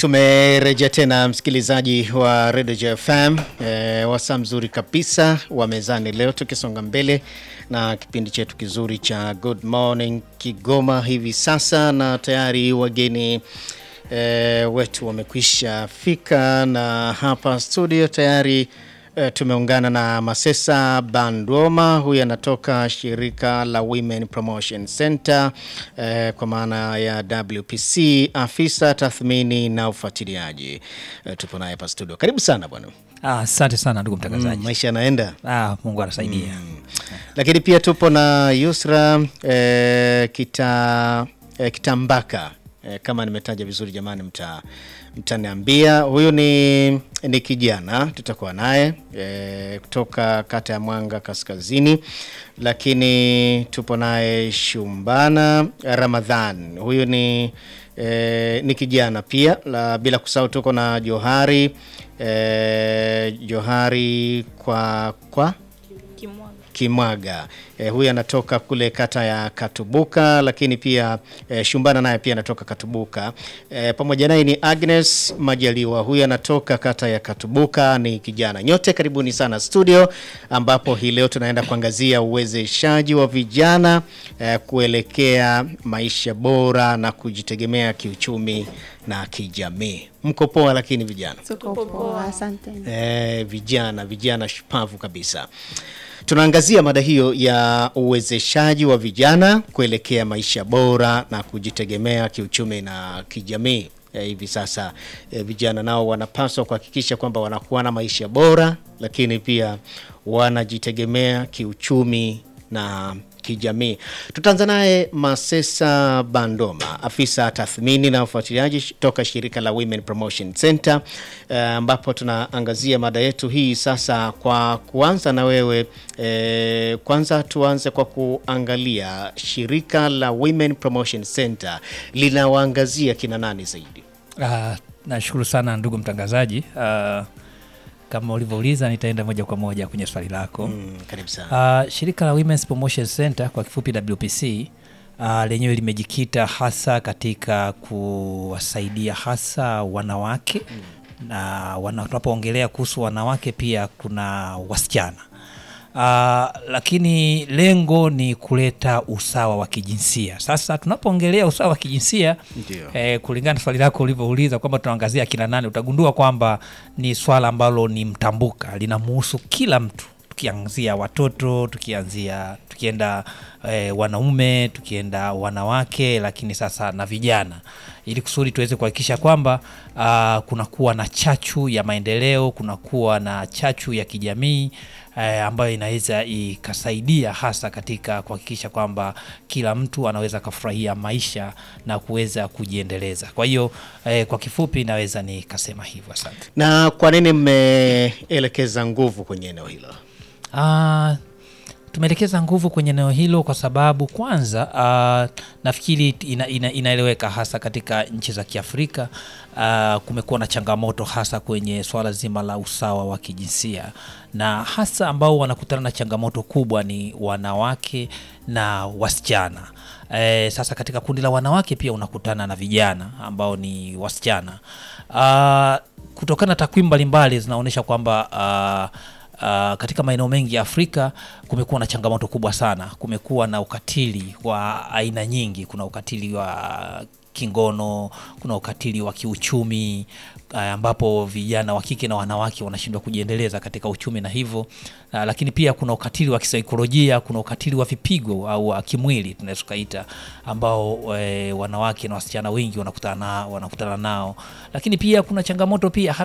Tumerejea tena msikilizaji wa Radio JFM e, wasaa mzuri kabisa wa mezani leo, tukisonga mbele na kipindi chetu kizuri cha Good Morning Kigoma hivi sasa, na tayari wageni e, wetu wamekwisha fika, na hapa studio tayari E, tumeungana na Masesa Bandwoma, huyu anatoka shirika la Women Promotion Center e, kwa maana ya WPC, afisa tathmini na ufuatiliaji. E, tupo naye hapa studio. Karibu sana bwana. Asante sana ndugu mtangazaji. Mm, maisha yanaenda Ah, Mungu anasaidia. lakini pia tupo na Yusra e, kita, e, Kitambaka e, kama nimetaja vizuri jamani, mta mtaniambia. Huyu ni, ni kijana tutakuwa naye e, kutoka kata ya Mwanga Kaskazini, lakini tupo naye Shumbana Ramadhan, huyu ni e, ni kijana pia la, bila kusahau tuko na Johari e, Johari kwa kwa Kimwaga eh, huyu anatoka kule kata ya Katubuka, lakini pia eh, Shumbana naye pia anatoka Katubuka. Eh, pamoja naye ni Agnes Majaliwa, huyu anatoka kata ya Katubuka, ni kijana. Nyote karibuni sana studio, ambapo hii leo tunaenda kuangazia uwezeshaji wa vijana eh, kuelekea maisha bora na kujitegemea kiuchumi na kijamii. Mko poa lakini vijana Tuko poa, asante. eh, vijana vijana shupavu kabisa. Tunaangazia mada hiyo ya uwezeshaji wa vijana kuelekea maisha bora na kujitegemea kiuchumi na kijamii. Eh, hivi sasa eh, vijana nao wanapaswa kuhakikisha kwamba wanakuwa na maisha bora, lakini pia wanajitegemea kiuchumi na kijamii. Tutaanza naye Masesa Bandoma, afisa tathmini na ufuatiliaji toka shirika la Women Promotion Center, eh, ambapo tunaangazia mada yetu hii sasa. Kwa kuanza na wewe eh, kwanza tuanze kwa kuangalia shirika la Women Promotion Center linawaangazia kina nani zaidi? Ah, nashukuru sana ndugu mtangazaji. Ah, kama ulivyouliza nitaenda moja kwa moja kwenye swali lako. Mm, karibu sana. Ah, shirika la Women's Promotion Center kwa kifupi WPC ah, lenyewe limejikita hasa katika kuwasaidia hasa wanawake na wana- tunapoongelea kuhusu wanawake pia kuna wasichana Ah, lakini lengo ni kuleta usawa wa kijinsia. Sasa tunapoongelea usawa wa kijinsia Ndio. eh, kulingana na swali lako ulivyouliza kwamba tunaangazia kina nani, utagundua kwamba ni swala ambalo ni mtambuka, linamuhusu kila mtu, tukianzia watoto, tukianzia tukienda eh, wanaume, tukienda wanawake, lakini sasa na vijana, ili kusudi tuweze kuhakikisha kwamba ah, kunakuwa na chachu ya maendeleo, kunakuwa na chachu ya kijamii eh, ambayo inaweza ikasaidia hasa katika kuhakikisha kwamba kila mtu anaweza akafurahia maisha na kuweza kujiendeleza. Kwa hiyo eh, kwa kifupi naweza nikasema hivyo. Asante. Na kwa nini mmeelekeza nguvu kwenye eneo hilo? Ah, tumeelekeza nguvu kwenye eneo hilo kwa sababu kwanza, ah, nafikiri ina, ina, inaeleweka hasa katika nchi za Kiafrika ah, kumekuwa na changamoto hasa kwenye swala zima la usawa wa kijinsia, na hasa ambao wanakutana na changamoto kubwa ni wanawake na wasichana. Eh, sasa katika kundi la wanawake pia unakutana na vijana ambao ni wasichana. Ah, kutokana na takwimu mbalimbali zinaonyesha kwamba ah, Uh, katika maeneo mengi ya Afrika kumekuwa na changamoto kubwa sana. Kumekuwa na ukatili wa aina nyingi. Kuna ukatili wa kingono, kuna ukatili wa kiuchumi uh, ambapo vijana wa kike na wanawake wanashindwa kujiendeleza katika uchumi na hivyo uh, lakini pia kuna ukatili wa kisaikolojia, kuna ukatili wa vipigo au wa kimwili tunaweza tukaita, ambao eh, wanawake na wasichana wengi wanakutana na, wanakutana nao, lakini pia kuna changamoto pia hata